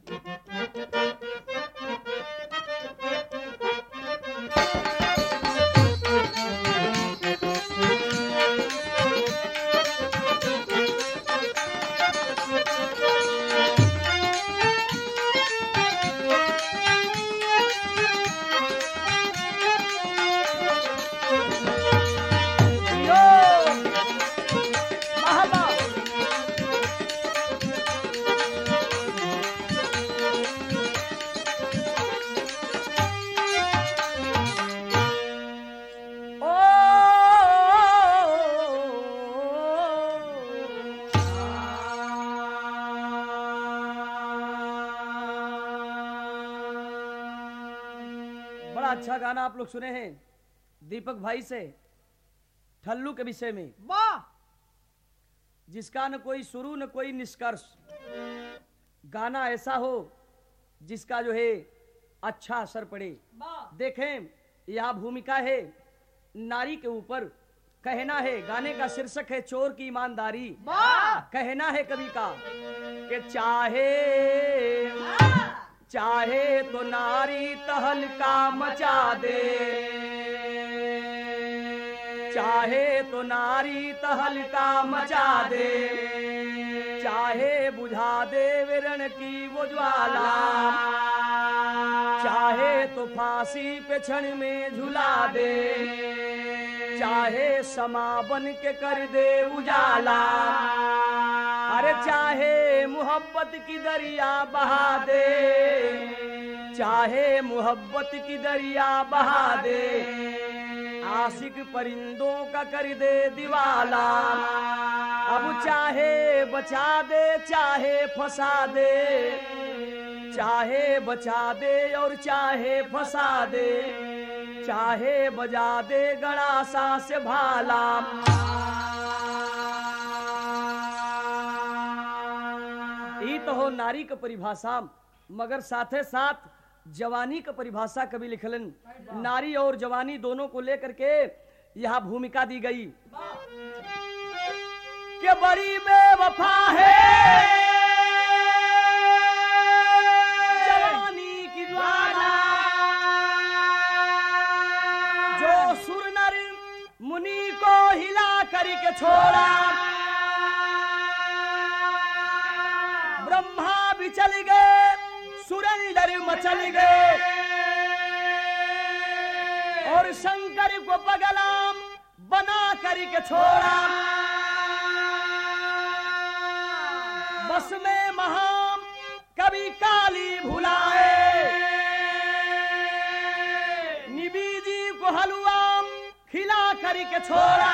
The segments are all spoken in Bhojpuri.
यो महबा ओ बड़ा अच्छा गाना आप लोग सुने हैं दीपक भाई से ठल्लू के विषय में वाह जिसका न कोई शुरू न कोई निष्कर्ष गाना ऐसा हो जिसका जो है अच्छा असर पड़े वाह देखें यह भूमिका है नारी के ऊपर कहना है गाने का शीर्षक है चोर की ईमानदारी वाह कहना है कवि का कि चाहे चाहे तो नारी तहलका मचा दे चाहे तो नारी तहलका मचा दे चाहे बुझा दे विरण की वो ज्वाला चाहे तो फांसी पे क्षण में झुला दे चाहे समा बन के कर दे उजाला अरे चाहे मोहब्बत की दरिया बहा दे चाहे मोहब्बत की दरिया बहा दे आशिक परिंदों का कर दे दीवाला अब चाहे बचा दे चाहे फंसा दे चाहे बचा दे और चाहे फंसा दे चाहे बजा दे गणासा से भाला ई तो हो नारी का परिभाषा मगर साथे साथ जवानी का परिभाषा कभी लिखलन नारी और जवानी दोनों को लेकर के यहाँ भूमिका दी गई के बड़ी बेवफा है जवानी की ज्वाला जो सुर नर मुनि को हिला करके छोड़ा ब्रह्मा भी चल गए सुरेंदर मचल गए और शंकर को पगलाम बना करके छोड़ा बस में महाम कभी काली भुलाए निबी जी को हलुआम खिला करके छोड़ा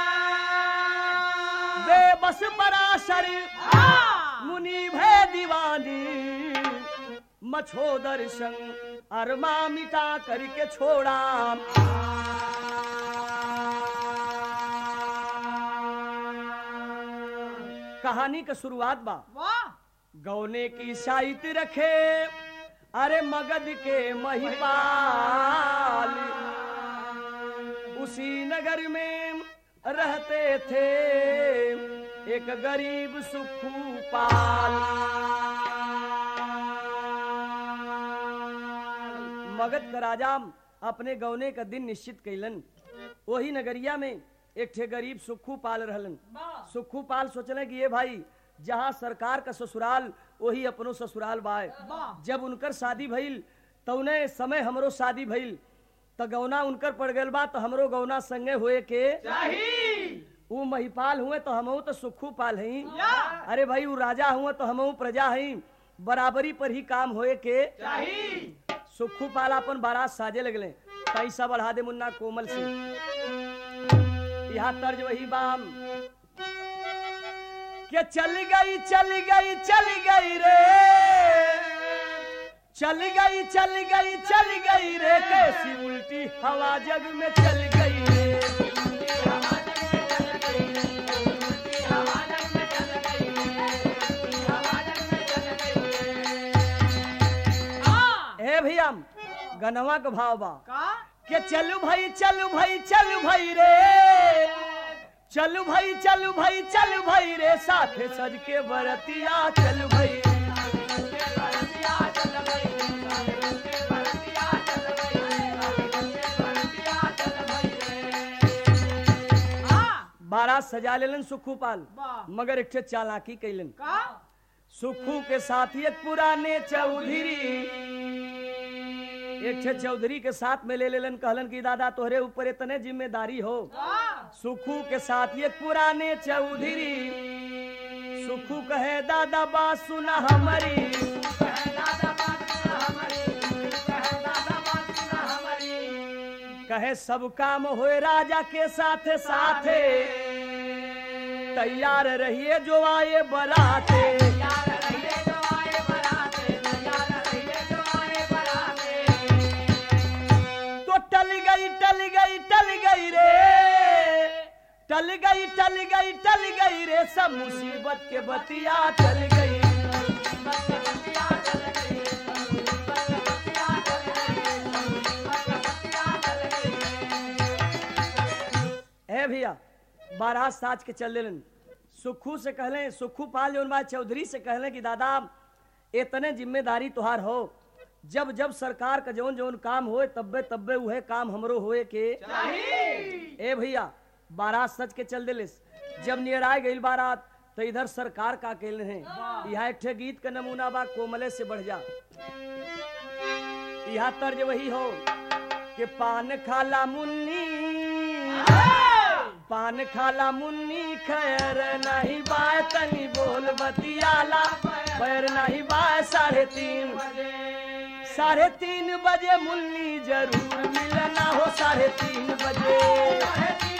बेबस पराशर मुनि भय दीवानी मछो दर्शन अरमा मिटा करके छोड़ा कहानी का शुरुआत बा वाह गौने की साहित रखे अरे मगध के महिपाल उसी नगर में रहते थे एक गरीब सुखू पाल मगध का राजा अपने गौने का दिन निश्चित कैलन वही नगरिया में एक ठे गरीब सुखू पाल रहलन वाह सुखू पाल सोचले कि ये भाई जहाँ सरकार का ससुराल वही अपनो ससुराल बाय वाह जब उनकर शादी भइल तौने समय हमरो शादी भइल त गौना उनकर पड़ गइल बा तो हमरो गौना संगे हुए के ऊ महिपाल हुए तो हमहू तो सुखू पाल हई या अरे भाई ऊ राजा हुए तो हमहू प्रजा हई बराबरी पर ही काम होए के सुखू पाल अपन बारात साजे लगले पैसा बढ़ा दे मुन्ना कोमल से यहाँ तर्ज वही बाम के चल गई चल गई चल गई रे चल गई चल गई चल गई रे कैसी उल्टी हवा जग में चल गई रे ए भैया गनवा के भाव बा का के चलू भाई चलू भाई चलू भाई रे चलू भाई चलू भाई चलू भाई रे साथे सज के बरतिया चलू भाई बारात सजा लेलन सुखू पाल वाह। मगर एक ठे चालाकी कैलन का सुखू के साथ एक पुराने चौधरी एक ठे चौधरी के साथ में ले लेलन कहलन कि दादा तोहरे ऊपर इतने जिम्मेदारी हो वाह सुखू के साथ एक पुराने चौधरी सुखू कहे दादा बात सुना हमारी दादा बात सुना हमारी कहे दादा बात सुना हमारी कहे सब काम होए राजा के साथ साथे तैयार रहिए जो आए बराते यार रहिए जो आए बराते यार रहिए जो आए बराते तो टल गई टल गई टल गई रे टल गई टल गई टल गई रे सब मुसीबत के बतिया टल गई है भैया बारात साज के चल लेलन सुखू से कहले सुखू पाल जौन बा चौधरी से कहले कि दादा इतने जिम्मेदारी तुहार हो जब जब सरकार का जौन जौन काम होए तब्बे तब्बे उहे काम हमरो होए के ए भैया बारात सज के चल दिलिस जब नियर आए गई बारात तो इधर सरकार का अकेले हैं यहाँ एक ठे गीत का नमूना बा कोमले से बढ़ जा यहाँ तर्ज वही हो कि पान खाला मुन्नी पान खाला मुन्नी खैर नहीं बाय तनी बोल बतियाला पैर नहीं बाय साढ़े तीन साढ़े तीन बजे मुन्नी जरूर मिलना हो साढ़े तीन बजे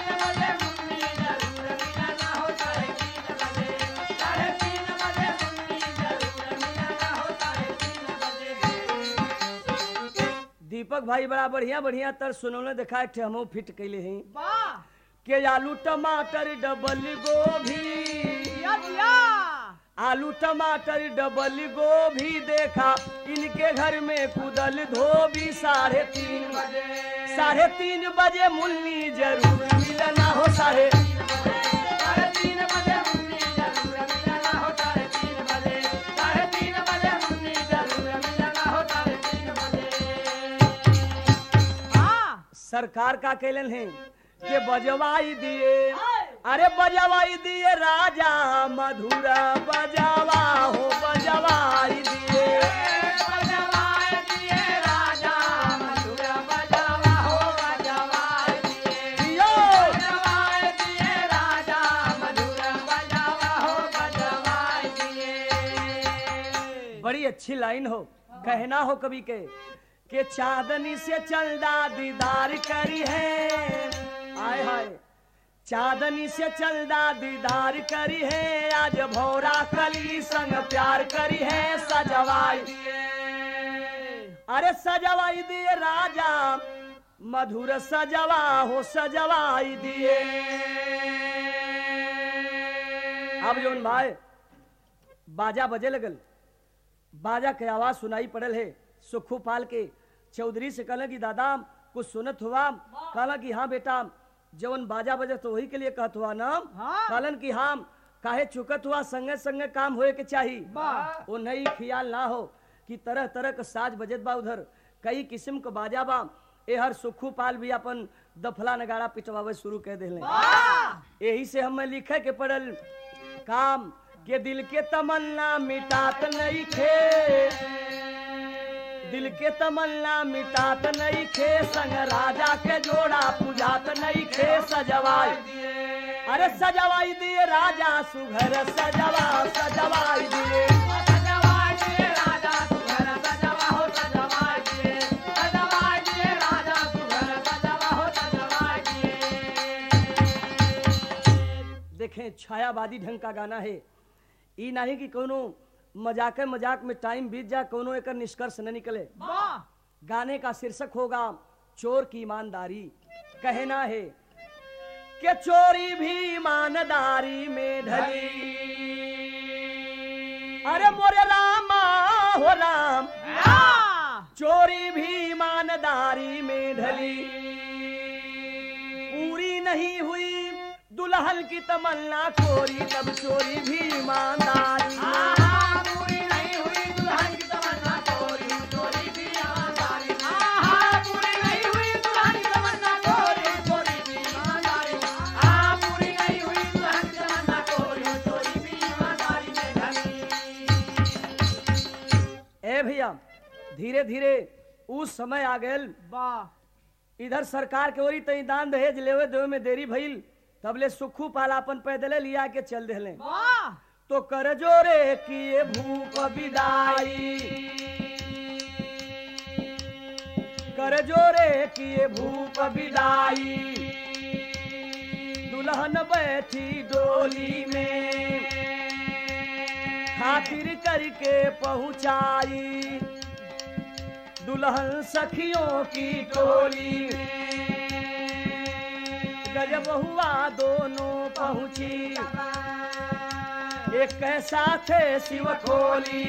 दीपक भाई बड़ा बढ़िया बढ़िया तर सुनौले देखा एक ठे हमहू फिट कैले हैं के आलू टमाटर डबल गोभी आलू टमाटर डबल गोभी देखा इनके घर में कुदल धोबी साढ़े तीन बजे साढ़े तीन बजे मुन्नी जरूर मिलना हो साढ़े सरकार का कैलन है के बजवाई दिए अरे बजवाई दिए राजा मधुरा बजावा हो बजवाई दिए दियो बड़ी अच्छी लाइन हो कहना हो कभी के के चांदनी से चलदा दीदार करी है आय हाय चांदनी से चलदा दीदार करी है आज भौरा कली संग प्यार करी है सजवाई अरे सजवाई दिए राजा मधुर सजवा हो सजवाई दिए अब जोन भाई बाजा बजे लगल बाजा के आवाज सुनाई पड़ल है सुखू पाल के चौधरी से कहला कि दादा कुछ सुनत हुआ कहला कि हाँ बेटा जवन बाजा बजे तो वही के लिए कहत हुआ नाम हाँ। कहलन कि हाँ काहे चुकत हुआ संगे संगे काम होए के चाही वाह। वो नई ख्याल ना हो कि तरह तरह का साज बजत बा उधर कई किस्म का बाजा बा ए हर सुखू पाल भी अपन दफला नगाड़ा पिटवावे शुरू कर देले यही से हमें लिखे के पड़ल काम के दिल के तमन्ना मिटात नहीं खे दिल के तमन्ना मिटात नहीं खे संग राजा के जोड़ा पूजात नहीं खे सजवाई अरे सजवाई दिए राजा सुघर सजवा सजवाई दिए देखें छायावादी ढंग का गाना है ई नहीं कि कोनो मजाक मजाक में टाइम बीत जाए कोनो एक निष्कर्ष न निकले गाने का शीर्षक होगा चोर की ईमानदारी कहना है कि चोरी भी ईमानदारी में ढली अरे मोरे रामा हो राम चोरी भी ईमानदारी में ढली पूरी नहीं हुई दुल्हन की तमन्ना चोरी तब चोरी भी ईमानदारी में। ए भैया धीरे धीरे उस समय आ गए वाह इधर सरकार के ओरी तई दान दहेज लेवे देवे में देरी भइल तबले सुखू पालापन पैदले लिया के चल देले वाह तो कर जोरे किए भूप विदाई कर जोरे किए भूप विदाई दुल्हन बैठी डोली में खातिर करके पहुंचाई दुल्हन सखियों की टोली गजब हुआ दोनों पहुंची एक कैसा थे शिव खोली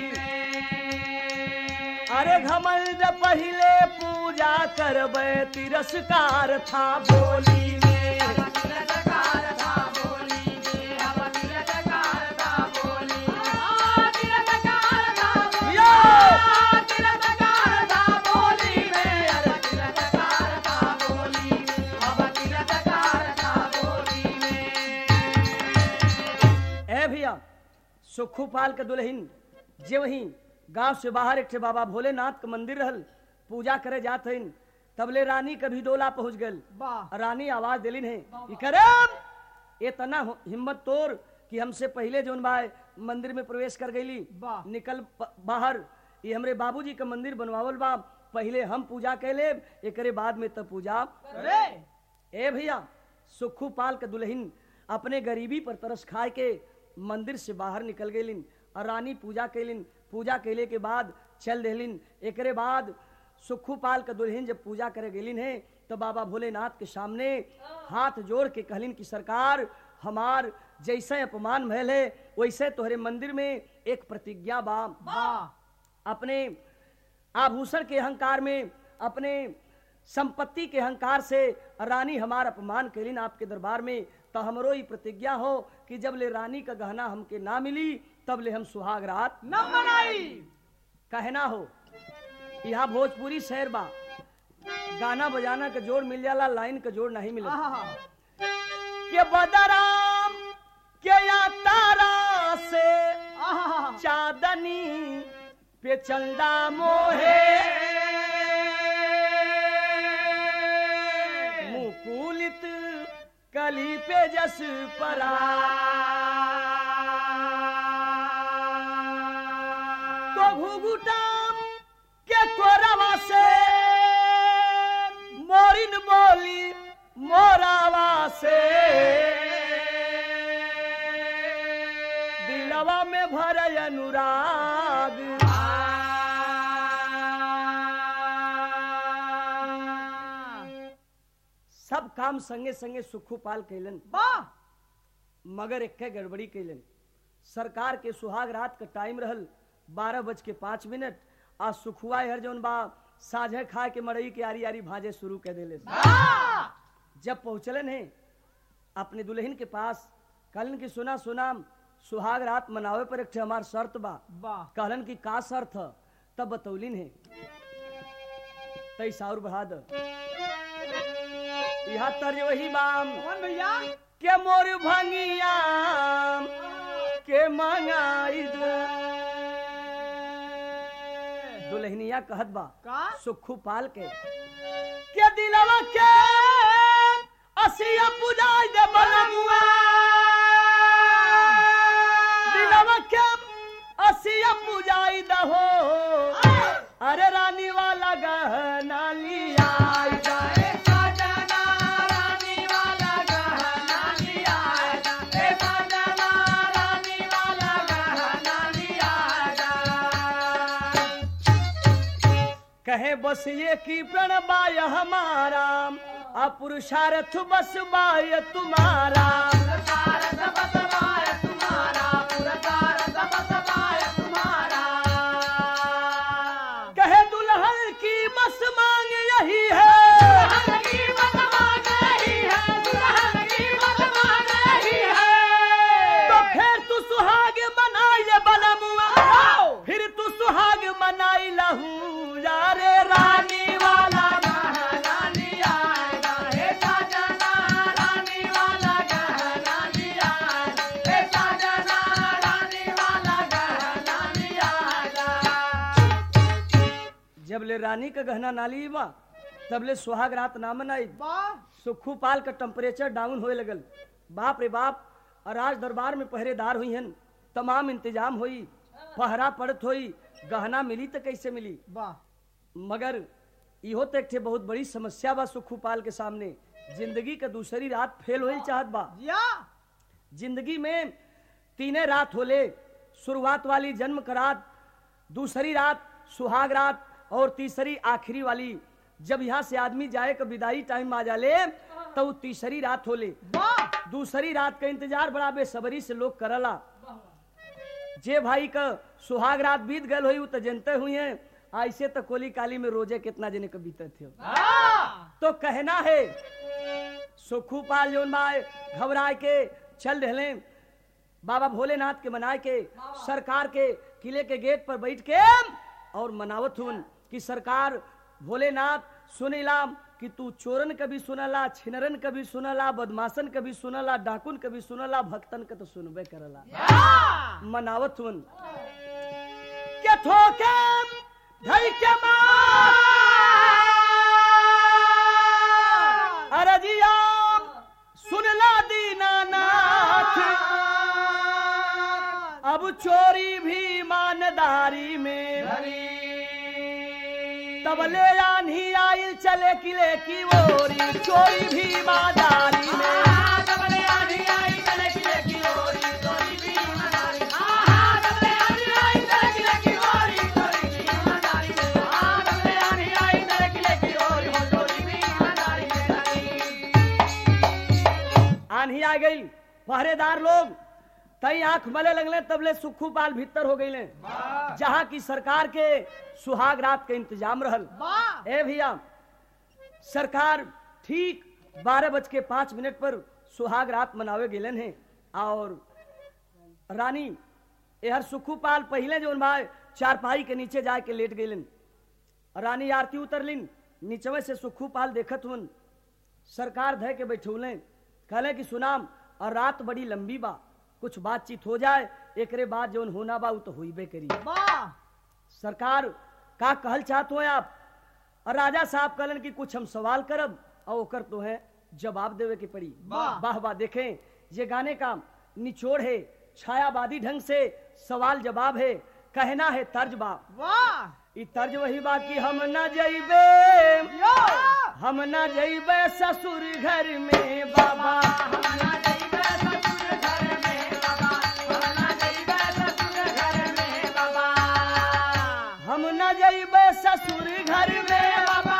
अरे घमंड पहले पूजा करबे तिरस्कार था बोली में तिरस्कार था बोली में अब तिरस्कार था बोली आ तिरस्कार था बोली यो! आ तिरस्कार था बोली में अरे तिरस्कार था बोली में अब तिरस्कार था बोली में ए भैया सुखू पाल के दुल्हन जे वही गांव से बाहर एक ठे बाबा भोलेनाथ के मंदिर रहल पूजा करे जात हइन तबले रानी कभी डोला पहुंच गल वाह रानी आवाज दिलिन है कि करम ये तना हो- हिम्मत तोड़ कि हमसे पहले जोन बा मंदिर में प्रवेश कर गईली वाह। निकल प- बाहर ये हमरे बाबूजी का मंदिर बनवावल बा पहले हम पूजा कैले एकरे बाद में तब पूजा अरे ए भैया सुखू पाल के दुल्हन अपने गरीबी पर तरस खाए के मंदिर से बाहर निकल गईलिन और रानी पूजा कैलिन पूजा कैले के बाद चल देलिन एकरे बाद सुखू पाल के दुल्हन जब पूजा करे गेलिन है तो बाबा भोलेनाथ के सामने हाथ जोड़ के कहलिन कि सरकार हमार जैसे अपमान भयल है वैसे तोहरे मंदिर में एक प्रतिज्ञा बा वाह अपने आभूषण के अहंकार में अपने संपत्ति के अहंकार से रानी हमार अपमान कैलिन आपके दरबार में तो हमरो ही प्रतिज्ञा हो कि जब ले रानी का गहना हमके ना मिली तब ले हम सुहाग रात न मनाई कहना हो यहाँ भोजपुरी शहर बा गाना बजाना का जोड़ मिल जाला लाइन का जोड़ नहीं मिला आहा के बदराम के या तारा से आहा चादनी पे चंदा मोहे मुकुलित कली पे जस परा तो घुघुटाम के कोरवा से मोरिन बोली मोरावा से दिलवा में भर अनुराग सब काम संगे संगे सुखू पाल कैलन वाह मगर एक गड़बड़ी कैलन सरकार के सुहाग रात का टाइम रहल बारह बज के पाँच मिनट आज सुखुआ हर जौन बा साझे खा के मड़ई के आरी आरी भाजे शुरू कर देले जब पहुंचलन है अपने दुल्हन के पास कहलन की सुना सुना सुहाग रात मनावे पर एक ठे हमार शर्त बा वाह कहलन की का शर्त ह तब बतौलिन है तैसा और बढ़ा द यहाँ तर्ज वही बाम कौन भैया के मोर भंगिया के मंगाई दो दुल्हनिया कहत बा का सुखू पाल के के दिलवा के असिया पुजाई दे बलमुआ दिलवा के असिया पुजाई दहो अरे रानी वाला गहना लिया ए सजना रानी वाला गहना लिया ए सजना रानी वाला गहना लिया कहे बस ये की प्रण बाय हमारा अपुरुषार्थ बस बाय तुम्हारा पुरस्कार सबसबाय तुम्हारा पुरस्कार सबसबाय तुम्हारा कहे दुल्हन की बस मांग यही है दुल्हन की मत मांग रही है दुल्हन की मत मांग रही है तो फिर तू सुहाग मनाई ले बलमुआ फिर तू सुहाग मनाई लहू यारे रानी वाला गहना लिया हे सजना रानी वाला गहना लिया हे सजना रानी वाला गहना लिया जब ले रानी का गहना नाली बा तब ले सुहाग रात ना मनाई वाह सुखू पाल का टेम्परेचर डाउन होए लगल बाप रे बाप और राज दरबार में पहरेदार हुई हन तमाम इंतजाम हुई पहरा पड़त हुई गहना मिली तो कैसे मिली वाह मगर इहो तो एक ठे बहुत बड़ी समस्या बा सुखू पाल के सामने जिंदगी का दूसरी रात फेल होई चाहत बा जिया जिंदगी में तीने रात होले शुरुआत वाली जन्म का रात दूसरी रात सुहाग रात और तीसरी आखिरी वाली जब यहाँ से आदमी जाए का विदाई टाइम आ जाले तो उ तीसरी रात होले वाह दूसरी रात का इंतजार बड़ा बेसब्री से लोग करला जे भाई का सुहाग रात बीत गल हुई उ तो जनते हुई है ऐसे तो कोली काली में रोजे कितना जने का बीते थे तो कहना है सुखू पाल जोन बा घबराए के चल रहे बाबा भोलेनाथ के मनाए के सरकार के किले के गेट पर बैठ के और मनावत हुन कि सरकार भोलेनाथ सुनिलाम कि तू चोरन कभी सुनला छिनरन कभी सुनला बदमाशन कभी सुनला डाकुन कभी सुनला भक्तन के तो सुनबे करला मनावत हुन के थोके धई के मार अरजिया सुनला दीनानाथ अब चोरी भी ईमानदारी में तबले आन्ही आइल चले किले की ओरी चोरी भी ईमानदारी में आन्ही आ गई पहरेदार लोग तई आंख मले लगले तबले सुखू पाल भीतर हो गईले जहाँ की सरकार के सुहाग रात के इंतजाम रहल वाह ए भैया सरकार ठीक बारह बज के पांच मिनट पर सुहाग रात मनावे गेलन है और रानी एहर सुखू पाल पहले जो भाई चारपाई के नीचे जाके लेट गईलन रानी आरती उतरलिन नीचवे से सुखू पाल देखत हुन सरकार धय के बैठौले कहले कि सुनाम और रात बड़ी लंबी बा कुछ बातचीत हो जाए एकरे बाद जौन होना बा उ तो होइबे करी वाह सरकार का कहल चाहत हो आप और राजा साहब कहलन कि कुछ हम सवाल करब और ओकर तो है जवाब देवे के पड़ी वाह। वाह वाह देखें ये गाने का निचोड़ है छायावादी ढंग से सवाल जवाब है कहना है तर्ज बा वाह ई तर्ज वही बा कि हम न जइबे यो हम न जइबे ससुर घर में बाबा हम न जइबे ससुर घर में बाबा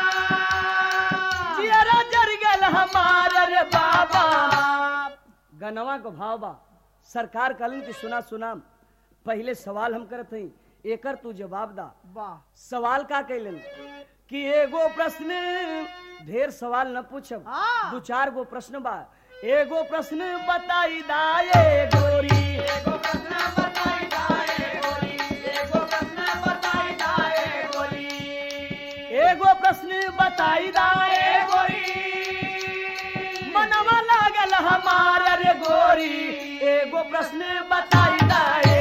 जियरा जर गल हमार रे बाबा गनवा को भाव बा सरकार कहलन कि सुना सुना पहले सवाल हम करत हई एकर तू जवाब दा वाह सवाल का कैलन कि एगो प्रश्न ढेर सवाल न पूछब हाँ। दो चार गो प्रश्न बा एगो प्रश्न बताई दाए गोरी एगो प्रश्न बताई दाए मनवा लागल हमार रे गोरी एगो प्रश्न बताई दाए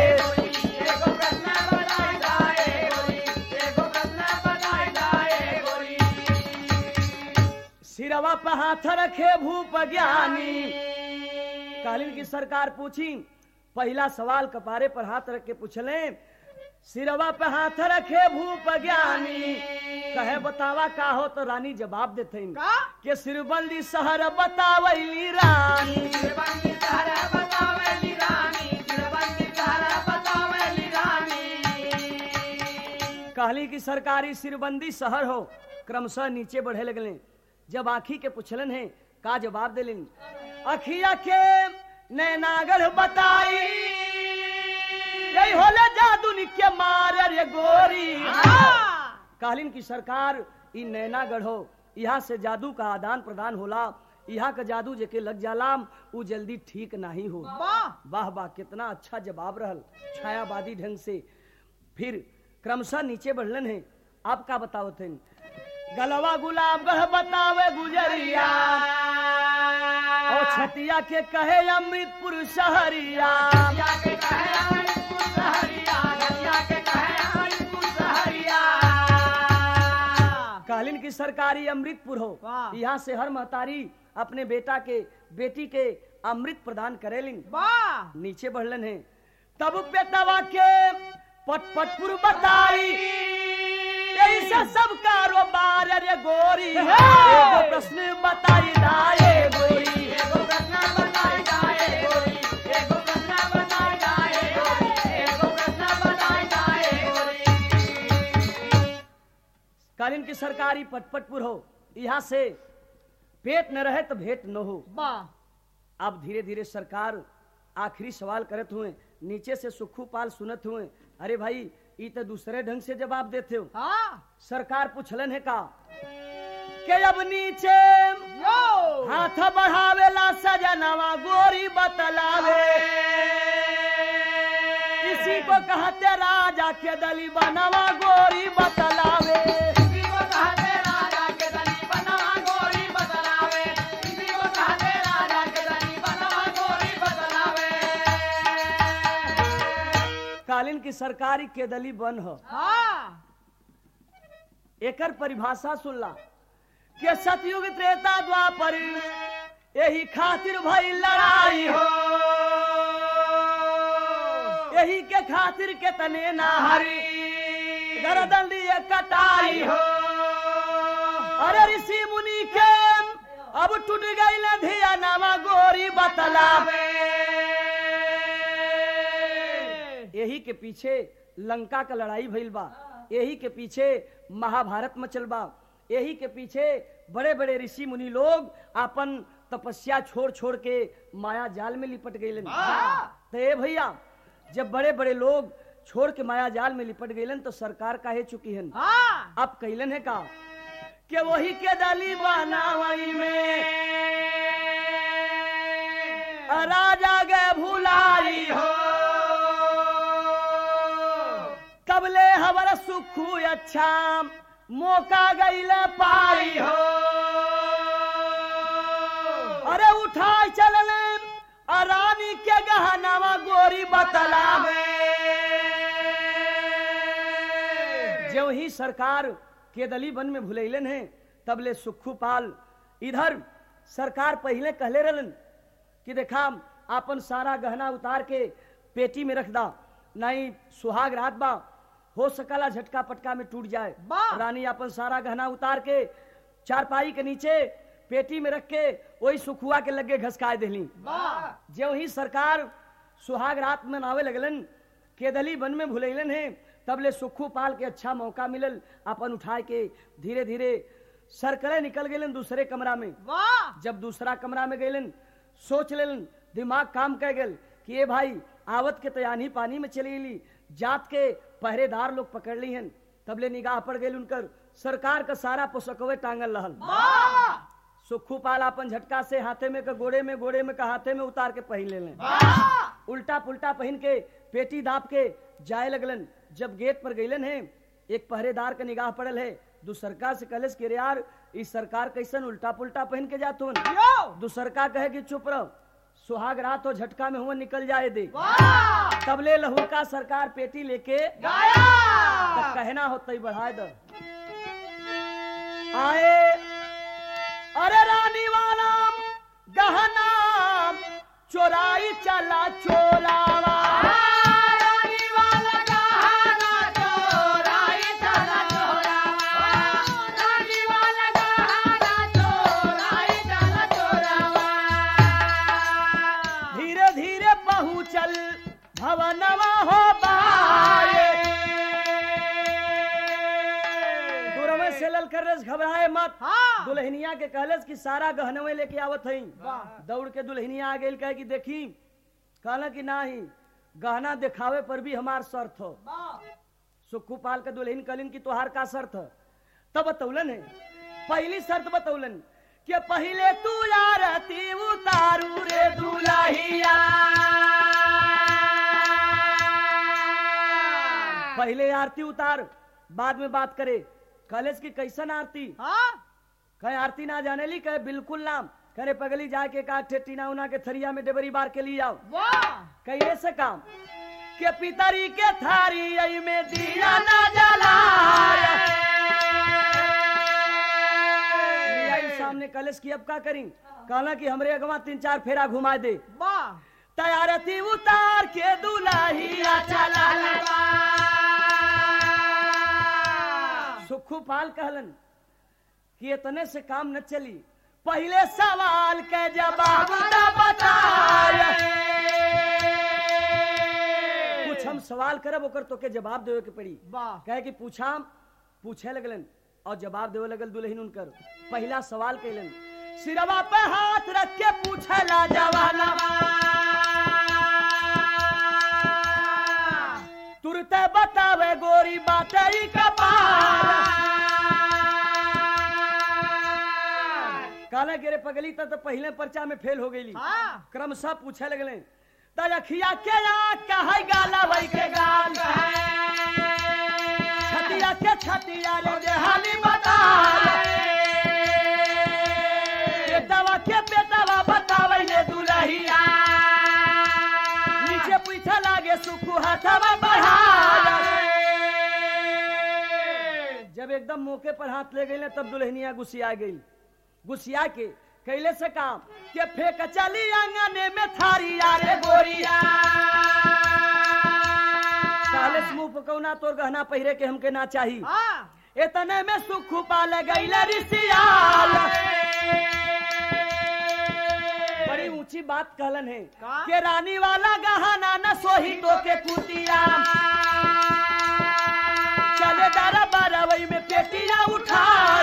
सिरवा पे हाथ रखे भूप ज्ञानी कालीन की सरकार पूछी पहला सवाल कपारे पर हाथ रख के पूछले सिरवा पे हाथ रखे भूप ज्ञानी कहे बतावा का हो तो रानी जवाब देते का के सिरबंदी शहर बतावैली रानी कहली कि सरकारी सिरबंदी शहर हो क्रमशः नीचे बढ़े लगले जब आखी के पुछलन है का जवाब दिलिन अखिया के नैनागढ़ बताई यही होले जादू के मार रे गोरी कहलिन की सरकार ई नैनागढ़ हो यहाँ से जादू का आदान प्रदान होला यहाँ का जादू जेके लग जालाम उ जल्दी ठीक नहीं हो वाह वाह वाह कितना अच्छा जवाब रहल छायावादी ढंग से फिर क्रमशः नीचे बढ़लन है आप का बतावत हैं गलवा गुलाब गढ़ बतावे गुजरिया और छतिया के कहे अमृतपुर शहरिया की सरकारी अमृतपुर हो वाह। यहाँ से हर महतारी अपने बेटा के बेटी के अमृत प्रदान करेलिन वाह नीचे बढ़लन है तब बेटवा के पटपटपुर बताई ऐसा सब कारोबार अरे गोरी एगो प्रश्न बताई दाए गोरी एगो प्रश्न बताई जाए गोरी एगो प्रश्न बताई जाए गोरी एगो प्रश्न बताई जाए गोरी कालीन की सरकारी पटपटपुर हो यहाँ से पेट न रहे तो भेंट न हो वाह अब धीरे धीरे सरकार आखिरी सवाल करत हुए नीचे से सुखू पाल सुनत हुए अरे भाई ई तो दूसरे ढंग से जवाब देते हो हाँ सरकार पूछलन है का के अब नीचे यो हाथ बढ़ावेला सजनवा गोरी बतलावे इसी को कहते राजा के दली बनवा गोरी बतलावे इसी को कहते राजा के दली बनवा गोरी बदलावे इसी को कहते राजा के दली बनवा गोरी बदलावे कालीन की सरकारी के दली बन हो हाँ एकर परिभाषा सुनला के सतयुग त्रेता द्वापर यही खातिर भई लड़ाई हो यही के खातिर के तने नाहरी गर्दन लिए कटाई हो अरे ऋषि मुनि के अब टूट गई न धिया नामा गोरी बतलावे यही के पीछे लंका का लड़ाई भइल बा यही के पीछे महाभारत मचल बा यही के पीछे बड़े बड़े ऋषि मुनि लोग अपन तपस्या छोड़ छोड़ के माया जाल में लिपट गए तो ए भैया जब बड़े बड़े लोग छोड़ के माया जाल में लिपट गए तो सरकार काहे चुकी है हाँ अब कैलन है का कि वही के दली बनावई में राजा गए भुलाई हो कबले हमारा सुखू अच्छा मौका गईल पाई हो अरे उठाए चलने रानी के गहनावा गोरी बतलावे जो ही सरकार केदली वन में भुलैलन है तबले सुखू पाल इधर सरकार पहले कहले रहलन कि देखा आपन सारा गहना उतार के पेटी में रख दा नहीं सुहाग रात बा हो सकला झटका पटका में टूट जाए वाह! रानी अपन सारा गहना उतार के चारपाई के नीचे पेटी में रख के वही सुखुआ के लगे घसकाए दिली वाह जो ही सरकार सुहाग रात में नावे लगलन केदली वन में भुलैलन है तबले सुखू पाल के अच्छा मौका मिलल अपन उठाए के धीरे धीरे सरकड़े निकल गए दूसरे कमरा में वाह जब दूसरा कमरा में गए सोच लेलन दिमाग काम कर गल कि ये भाई आवत के तयानी पानी में चली ली जात के पहरेदार लोग पकड़ ली हन तबले निगाह पड़ गई उनकर सरकार का सारा पोसकवे टांगल रहल वाह सुखू पाल अपन झटका से हाथे में का गोड़े में गोड़े में का हाथे में उतार के पहन ले लें वाह उल्टा पुल्टा पहन के पेटी दाप के जाए लगलन जब गेट पर गईलन है एक पहरेदार के निगाह पड़ल है दूसरका से कलेस के रे यार इस सरकार कैसन उल्टा पुल्टा पहन के जात होन यो दूसरका कहे कि चुप रहो सुहाग रात हो झटका में हुआ निकल जाए दे वाह तबले लहू का सरकार पेटी लेके गाया तब कहना होता ही बढ़ाए दो आए अरे रानी वाला गहना चोराई चला चोरावा रानी वाला गहना चोराई चला चोरावा रानी वाला गहना चोराई चला चोरावा धीरे धीरे पहुँचल भवनवा हो बाए दूरवे से लल कर रस घबराए मत हाँ दुल्हनिया के कहलस कि सारा गहनवे लेके आवत हई वाह। दौड़ के दुल्हनिया आ गई कहे कि देखी कहला कि नाही गहना दिखावे पर भी हमार शर्त हो सुक्खू पाल के दुल्हन कहलिन कि तोहार का शर्त है तब बतौलन है पहली शर्त बतौलन कि पहले तू यारती उतारू रे दुल्हिया पहले आरती उतार बाद में बात करे कॉलेज की कैसन आरती हाँ कहे आरती ना जाने ली कहे बिल्कुल नाम करे पगली जाके का टीना उना के थरिया में डेबरी बार के लिए आओ वाह कहिए से काम के पितरी के थारी आई में दिया ना जलाया ने कलश की अब का करी कहला कि हमरे अगवा तीन चार फेरा घुमा दे वाह तैयारती उतार के दुलाहिया चला सुखू पाल कहलन कि इतने से काम न चली पहले सवाल के जवाब न बताया कुछ हम सवाल करब ओकर तो के जवाब देवे के पड़ी वाह कहे कि पूछा पूछे लगलन और जवाब देवे लगल दुल्हन उनकर पहला सवाल कैलन सिरवा पे हाथ रख के पूछला जवाना तुरते बतावे गोरी बातें ही कपाल काले गिरे पगली तब तो पहले पर्चा में फेल हो गई हाँ क्रमशः पूछे लगले तलखिया के आँख का है गाला वही के गाल छतिया के छतिया रे देहाली बता बेटवा के बेटवा बतावे ले दुलहिया नीचे पीछे लागे सुखू हाथवा बढ़ा जब एकदम मौके पर हाथ ले गई तब दुल्हनिया गुस्सिया गई गुस्सिया के कैले से काम के फेंक चली आंगने में थारी यारे गोरिया काले मुंह पकौना तोर गहना पहिरे के हमके ना चाही हाँ इतने में सुख पाल गई रिसियाल बड़ी ऊंची बात कहलन है का? के रानी वाला गहना न सोही तो के कुतिया चले दारा बारवई में पेटिया उठा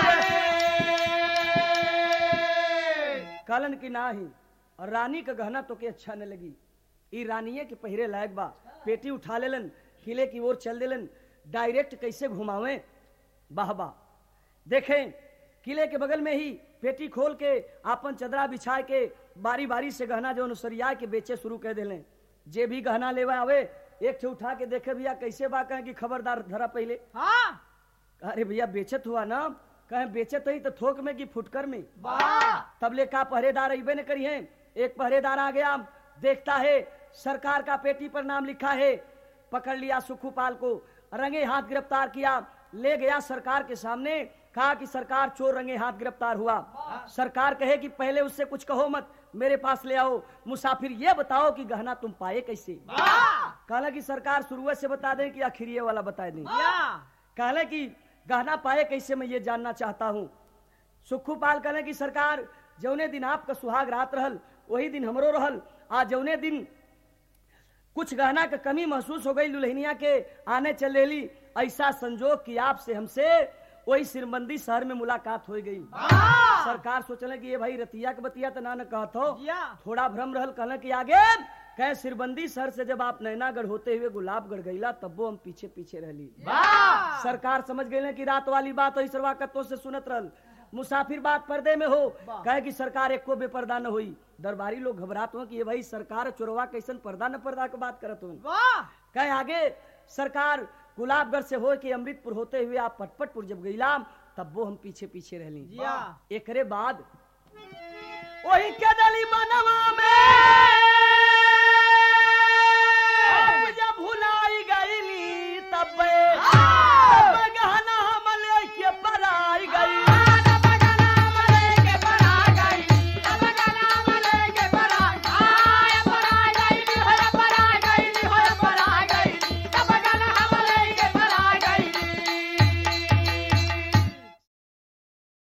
कहलन की ना ही और रानी का गहना तो के अच्छा न लगी ई रानिये के पहिरे लायक बा पेटी उठा लेलन किले की ओर चल देलन डायरेक्ट कैसे घुमावे वाह वाह देखें किले के बगल में ही पेटी खोल के आपन चदरा बिछा के बारी बारी से गहना जो अनुसरिया के बेचे शुरू कर देले जे भी गहना लेवा आवे एक ठे उठा के देखे भैया कैसे बा कहे कि खबरदार धरा पहले हाँ अरे भैया बेचत हुआ ना कहे बेचत ही तो थोक में कि फुटकर में वाह तब ले का पहरेदार अबे न करी है एक पहरेदार आ गया देखता है सरकार का पेटी पर नाम लिखा है पकड़ लिया सुखूपाल को रंगे हाथ गिरफ्तार किया ले गया सरकार के सामने कहा कि सरकार चोर रंगे हाथ गिरफ्तार हुआ सरकार कहे कि पहले उससे कुछ कहो मत मेरे पास ले आओ मुसाफिर ये बताओ कि गहना तुम पाए कैसे वाह कहला कि सरकार शुरुआत से बता दे कि आखिर ये वाला बता दें या कहले कि गहना पाए कैसे मैं ये जानना चाहता हूँ सुखू पाल कहले कि सरकार जौने दिन आपका सुहाग रात रहल वही दिन हमरो रहल आज जौने दिन कुछ गहना का कमी महसूस हो गई दुल्हनिया के आने चल रही ऐसा संजोग कि आपसे हमसे वही सिरमंदी शहर में मुलाकात हो गई वाह सरकार सोचले कि ये भाई रतिया के बतिया तो ना न कहत हो या थोड़ा भ्रम रहल कहले कि आगे कहे सिरबंदी सर से जब आप नैनागढ़ होते हुए गुलाबगढ़ गईला तब वो हम पीछे पीछे रहली वाह सरकार समझ गए कि रात वाली बात हो सरवा कत्तों से सुनत रहल मुसाफिर बात पर्दे में हो वाह। कहे कि सरकार एको बेपर्दा न होई दरबारी लोग घबरात हो कि ये भाई सरकार चोरवा कैसन पर्दा न पर्दा के बात करत हो वाह कहे आगे सरकार गुलाबगढ़ से हो कि अमृतपुर होते हुए आप पटपटपुर जब गईला तब वो हम पीछे पीछे रहली या एकरे बाद वही के दली बनवा में